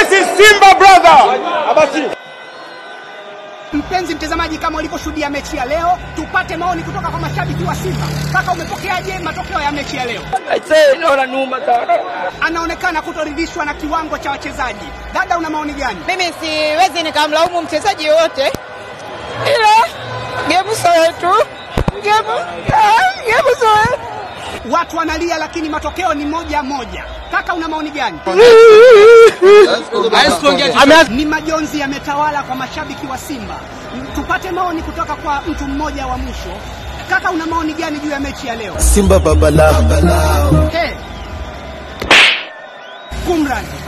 This is Simba brother. Abasi. Mpenzi mtazamaji, kama ulivyoshuhudia mechi ya leo, tupate maoni kutoka kwa mashabiki wa Simba. Kaka, umepokeaje matokeo ya mechi ya leo? Aisee, naona numa sana. Anaonekana kutoridhishwa na kiwango cha wachezaji. Dada, una maoni gani? Mimi siwezi nikamlaumu mchezaji yoyote, ila gemu sio yetu, gemu ah, gemu sio yetu. Watu wanalia, lakini matokeo ni moja moja. Kaka, una maoni gani? Ni majonzi yametawala kwa mashabiki wa Simba. Tupate maoni kutoka kwa mtu mmoja wa mwisho. Kaka, una maoni gani juu ya mechi ya leo? Simba baba lao Hey. Kumran,